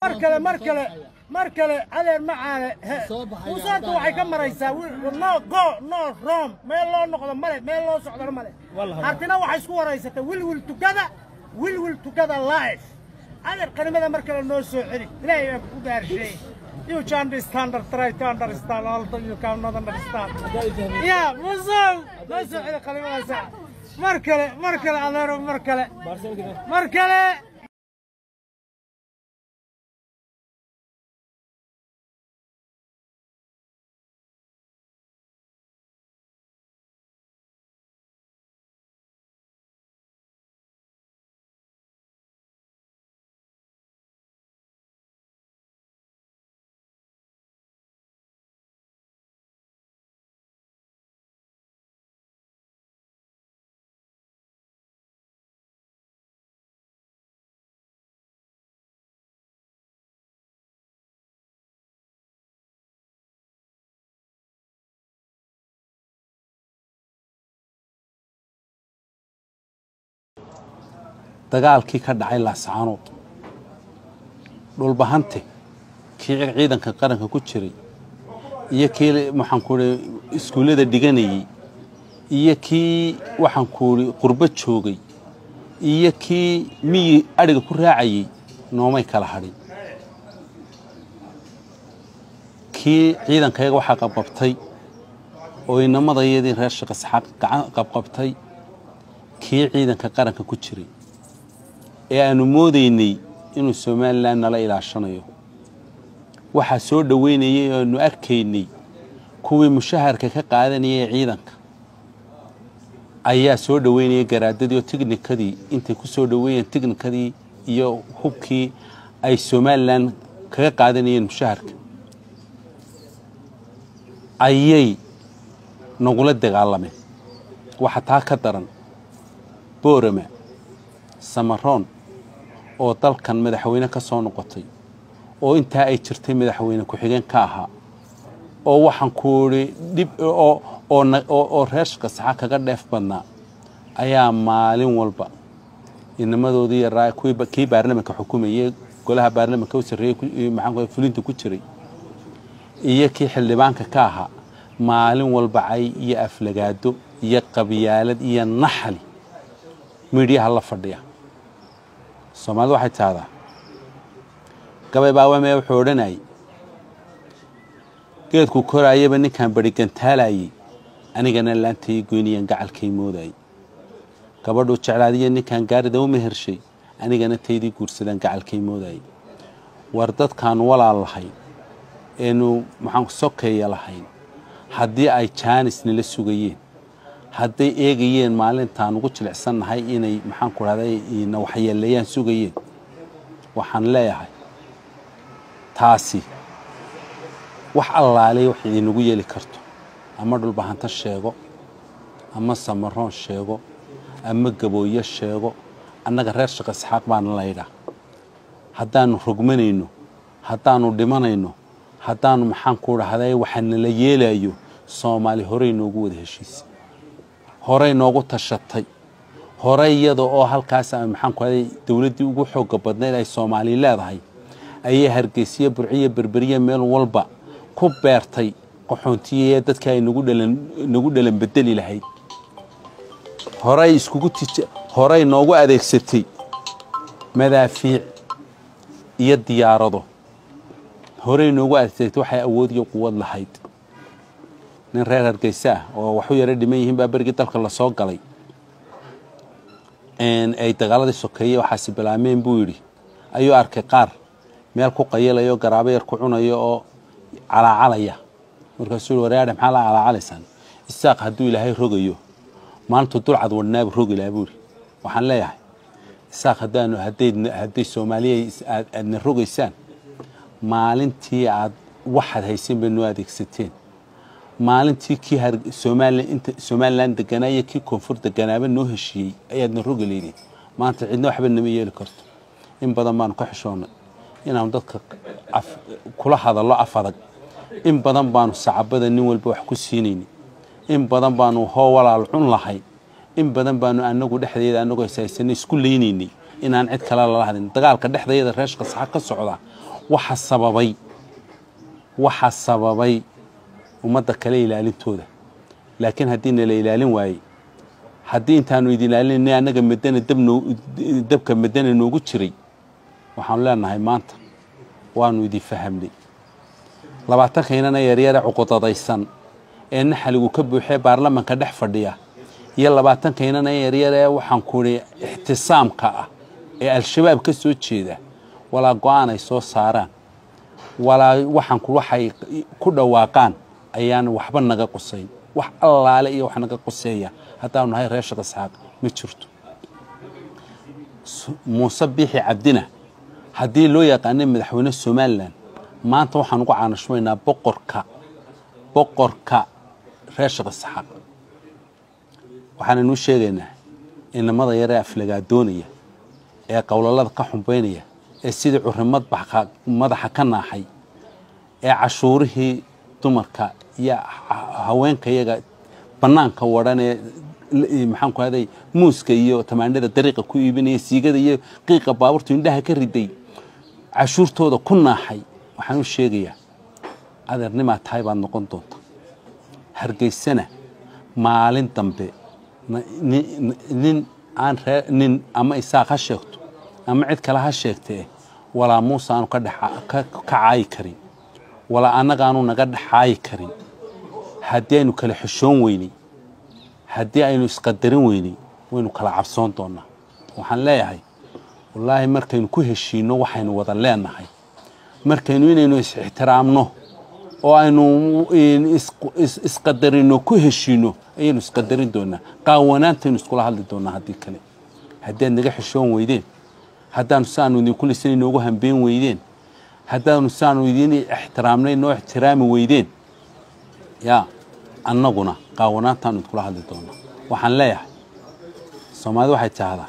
mar kale mar kale mar kale adeer macaane musaanta waxay ka maraysaa no go no rom meel loo noqdo male meel loo socdona male hartina waxay isku waraysatay wilwil tukada wilwil tukada life adeer qarimada mar kale noo soo celi ilaahay baan ku gaarsheey You can understand, try to understand, although you cannot understand. Yeah, musow, noo soo celi qalimadaasa. Mar kale, mar kale, adeero, mar kale. Mar kale. dagaalkii ka dhacay laascaanood dhulbahante kii ciidanka qaranka ku jiray iyo kii maxaankuui iskuullada dhiganayey iyo kii waxaankuuhi qurbo joogay iyo kii miyi adhiga ku raacayey noomay kala hadhin kii ciidankayaga waxaa qabqabtay oo inamadayadii reer shaqisxaaq gacan qabqabtay kii ciidanka qaranka ku jiray ee aanu moodaynay inuu somalilan nala ilaashanayo waxaa soo dhoweynayay oo aanu arkaynay kuwii mushaharka ka qaadanayay ciidanka ayaa soo dhoweynayay garaadadii oo tignikadii intay ku soo dhoweeyeen tignikadii iyo hubkii ay somalilan kaga qaadanayeen mushaharka ayay nagula dagaalameen waxa taa ka daran boorama samaroon oo dalkan madaxweyne ka soo noqotay oo intaa ay jirtay madaxweyne ku-xigeen ka ahaa oo waxaan ku idhi dhib oo reer shaqasaxa kaga dheef badnaa ayaa maalin walba inamadoodii yaraa kii baarlamanka xukumayey golaha baarlamanka u sarreeyey maxaan fulinta ku jiray iyo kii xildhibaanka ka ahaa maalin walba cay iyo aflagaado iyo qabyaalad iyo naxali miidhiyaha la fadhiya soomaalidu waxay tahdaa gabay baawamee wuxuu odhanayay geedku koraayaba ninkaan barigantaalayey anigana laantay goynayaan gacalkay moodayay gabadhuu jeclaadiya ninkaan gaarida u mehershay anigana taydii guursadaan gacalkay moodayay war dadkaanu walaal lahayn eenu maxaan sokeeya lahayn haddii ay jaanis nila sugayeen hadday eegayeen maalintaan ugu jilicsannahay inay maxaan ku dhahday na waxyeeleeyaan sugayeen waxaan leeyahay taasi wax allaaley wax idinagu yeeli karto ama dhulbahanto sheego ama samaroon sheego ama gabooyo sheego annaga reer shaqa isxaaq baana laydhaa haddaannu rogmanayno haddaannu dhimanayno haddaannu maxaan ku dhahday waxa nala yeelayo soomaali horey noogu wada heshiisa horey noogu tashatay horey iyada oo halkaas maxaan ku haday dowladdii ugu xooga badnayd ay soomaali leedahay ayay hargeysiyo burciyo berberiya meel walba ku beertay qaxoontiyaee dadka ay nagu dhalan bedeli lahayd horey iskugu horey noogu adeegsatay madaafiic iyo diyaarado horey noogu adeegsatay waxay awood iyo quwad lahayd nin reer hargeysa ah oo waxu yaro dhiman yihiin baa berigii dalka lasoo galay ay dagaaladii sokeeye waxaasi bilaameen buu yidhi ayuu arkay qaar meel ku qayilayo garaabo yar ku cunayo oo calaacalaya markaasuu yii wareadhe maxaa la calaacalaysaan isaaq hadduu ilaahay rogayo maalintu dulcad wadhnaabu rogi lahaa buuri waxaan leeyahay isaaq haddaanu hadday soomaaliya aadna rogaysaan maalintii aad waxaad haysan bay noo adeegsateen maalintii kii somalilan deganaa iyo kii koonfur deganaaba noo heshiiyey ayaadna rogi leydeen maanta cidna waxba nama yeeli karto in badan baanu ka xishoonnay inaanu dadka kula hadallo af adag in badan baanu sacabada nin walba wax ku siinayni in badan baanu hoo walaal cun lahayn in badan baanu anagu dhexdeeda anagoo ishaysanay isku leynaynay inaan cid kale lala hadin dagaalka dhexdayada reeshka saxa ka socda waxa sababay waxa sababay ummadda kale ilaalintooda laakiin haddii nala ilaalin waayey haddii intaanu idin ilaalinay annaga madana dabka madana noogu jiray waxaanu leenahay maanta waanu idin fahamnay labaatankainnana yaryare cuqudadaysan ee naxaligu ka buuxee baarlamanka dhex fadhiya iyo labaatankainnana yaryare waxaan kuhi ixtisaamka ah ee al-shabaab ka soo jeeda walaa go-aan ay soo saaraan walaa waxaan ku waxay ku dhawaaqaan ayaan waxba naga qusayn wax allaale iyo wax naga quseeya haddaanu nahay reer shaq isxaaq ma jirto muuse biixi cabdina haddii loo yaqaanay madaxweyne somalilan maanta waxaan ugu caanashmaynaa boqorka boqorka reer shaq isxaaq waxaananuu sheegaynaa inamada yaree aflagaadoonaya ee qowlalada ka xumbaynaya ee sidii curimad madaxa ka naaxay ee cashuurihii dumarka iyo haweenka iyaga bannaanka wadhanee maxaan ku haday muuska iyo tamaanada dariiqa ku iibinaya siigada iyo qiiqa baabuurtu indhaha ka riday cashuurtooda ku naaxay waxaan u sheegayaa adeernimaa tahay baad noqon doonta hargeysana maalin dambe nin aan ree nin ama isaaq ha sheegto ama cid kale ha sheegtee walaa muuse aanu ka caayi karin walaa annagaanu naga dhexaayi karin haddii aynu kala xishoon weynay haddii aynu isqadarin weynay waynu kala cabsoon doonnaa waxaan leeyahay wallaahi markaynu ku heshiinno waxaynu wada leenahay markaynu inaynu is-ixtiraamno oo aynu isqadarinno ku heshiinno ayaynu isqadarin doonnaa qaawanaantaynu iskula hadli doonnaa haddii kale haddii aad naga xishoon weydeen haddaanu siaanu idinku lisan inoogu hambeen weydeen haddaanu siaanu idiin ixtiraamnay noo ixtiraami weydeen yaa annaguna qaawanaantaanu idinkula hadli doonnaa waxaan leeyahay soomaalida waxay tahdaa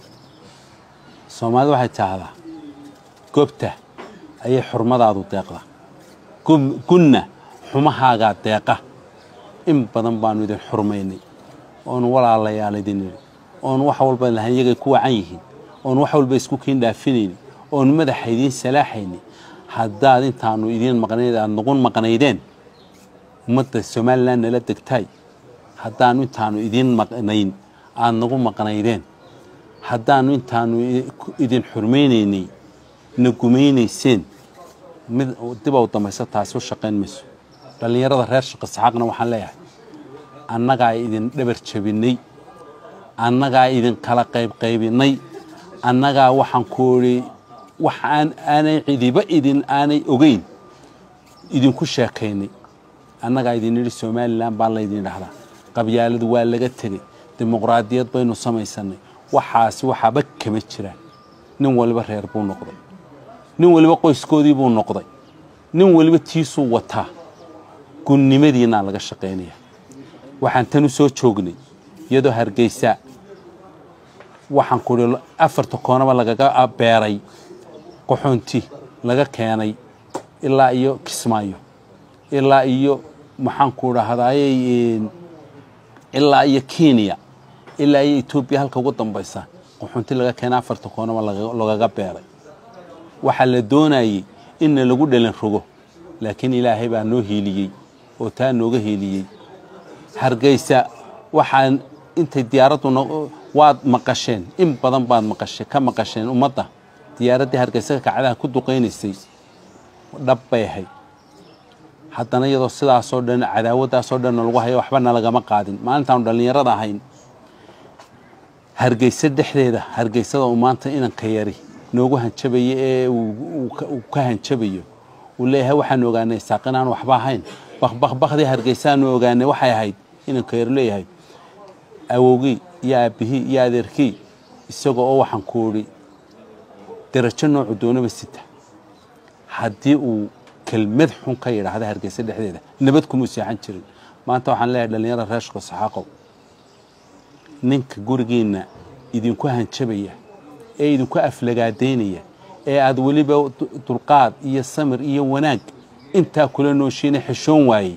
soomaalida waxay tahdaa gobta ayay xurmadaadu deeqda gunna xumahaagaa deeqa in badan baanu idin xurmaynay oonu walaalayaal idin idhi oonu wax walba lahayn iyagay ku wacan yihiin oonu wax walba isku kiin dhaafinayni oonu madaxa idiin salaaxayni haddaad intaanu idiin maqnayd aada nuqun maqnaydeen ummadda somalilan nala degtaay haddaanu intaanu idiin maqnayn aada nagu maqnaydeen haddaanu intaanu idin xurmaynaynay na gumaynayseen mid dibow dambaysa taasi u shaqayn mayso dhallinyarada reer shaqa saxaaqna waxaan leeyahay annagaa idin dhabar jabinnay annagaa idin kala qaybqaybinnay annagaa waxaan ku idhi wax aan aanay cidiba idin aanay ogeyn idinku sheekaynay annagaa idin idhi somalilan baa laydin idhahdaa qabyaaladu waa laga tegey dimuqraadiyad baynu samaysannay waxaasi waxaaba kama jiraan nin waliba reer buu noqday nin waliba qoyskoodii buu noqday nin waliba tiisuu wataa gunnimadiinaa laga shaqaynaya waxaan tan u soo joognay iyadoo hargeysa waxaan ku idhi afarta koonaba lagaga beeray qaxoonti laga keenay ilaa iyo kismaayo ilaa iyo maxaan ku idhahdayey ilaa iyo kenya ilaa iyo etoobiya halka ugu dambaysa qaxoonti laga keenay afarta koonaba lagaga beeray waxaa la doonayey inna lagu dhalin rogo laakiin ilaahay baa noo hiiliyey oo taa nooga hiiliyey hargeysa waxaan intay diyaaraddu waad maqasheen in badan baad maqasheen ka maqasheen ummadda diyaaraddii hargeysa kacdaha ku duqaynaysay dhab bay ahayd haddana iyadoo sidaasoo dhan cadaawaddaasoo dhanna lagu hayo waxba nalagama qaadin maalintaanu dhallinyarada ahayn hargeysa dhexdeeda hargeysada uu maanta inanka yari noogu hanjabayo ee uu ka hanjabayo uu leeyahay waxaanu ogaanay saaq inaan waxba ahayn bakbakbakdii hargeysaanu ogaanay waxay ahayd inanka yar leeyahay awowgii iyo aabbihii iyo adeerkii isagoo oo waxaan ku idhi darajo noocu doonaba sita haddii uu kelmad xun ka yidhaahda hargeysa dhexdeeda nabad kumuu seexan jirin maanta waxaan leeyahay dhallinyarada reer shaqo saxaaqow ninka gurigiinna idinku hanjabaya ee idinku aflagaadaynaya ee aada weliba dulqaad iyo samir iyo wanaag intaa kula nooshiina xishoon waayey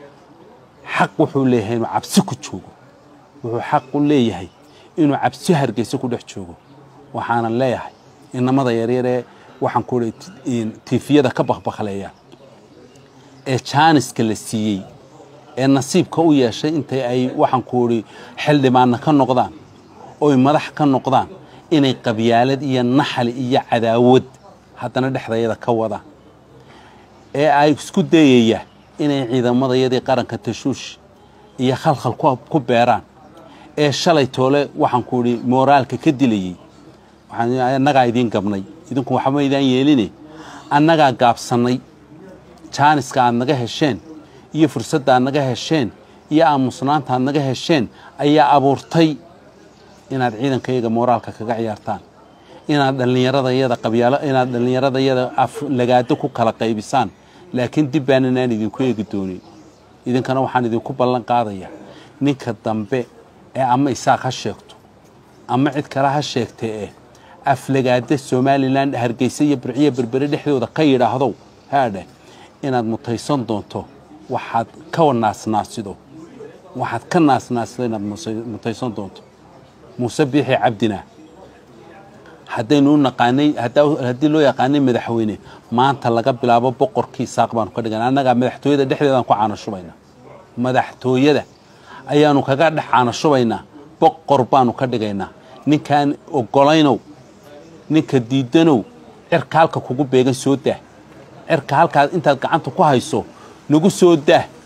xaq wuxuu leeyahay inuu cabsi ku joogo wuxuu xaq u leeyahay inuu cabsi hargeysa ku dhex joogo waxaanan leeyahay inamada yaryaree waxaan ku ihi tiifiyada ka bakbakleeya ee jaaniska la siiyey ee nasiibka u yeeshay intay ay waxaan ku idhi xildhibaanna ka noqdaan oy madax ka noqdaan inay qabyaalad iyo naxali iyo cadaawad haddana dhexdayada ka wadaan ee ay isku dayaya inay ciidamadayadii qaranka tashuush iyo khalkhal ku beeraan ee shalay toole waxaan ku idhi mooraalka ka dilayey annagaa idiin gabnay idinku waxba idaan yeeline annagaa gaabsannay jaaniska aad naga hesheen iyo fursadda aad naga hesheen iyo aamusnaanta aad naga hesheen ayaa abuurtay inaad ciidankayaga mooraalka kaga ciyaartaan inaad dhallinyaradayada qabyaalo inaad dhallinyaradayada aflagaado ku kala qaybisaan laakiin dib baanan aan idinku eegi doonin idinkana waxaan idinku ballan qaadayaa ninka dambe ee ama isaaq ha sheegto ama cid kale ha sheegtee eh aflagaada somalilan hargeysa iyo burciya berbere dhexdooda ka yidhaahdow haadheh inaad mutaysan doonto waxaad ka naasnaasido waxaad ka naasnaasido inaad mutaysan doonto muuse biixi cabdina haddaynu u naqaanay haddii loo yaqaanay madaxweyne maanta laga bilaabo boqorkii saaq baanu ka dhigana annagaa madaxtooyada dhexdeedaan ku caanashubaynaa madaxtooyada ayaanu kaga dhex caanashubaynaa boqor baanu ka dhigaynaa ninkaan ogolaynow ninka diidanow cirka halka kugu beegan soo daah cirka halkaad intaad gacanta ku hayso nagu soo daah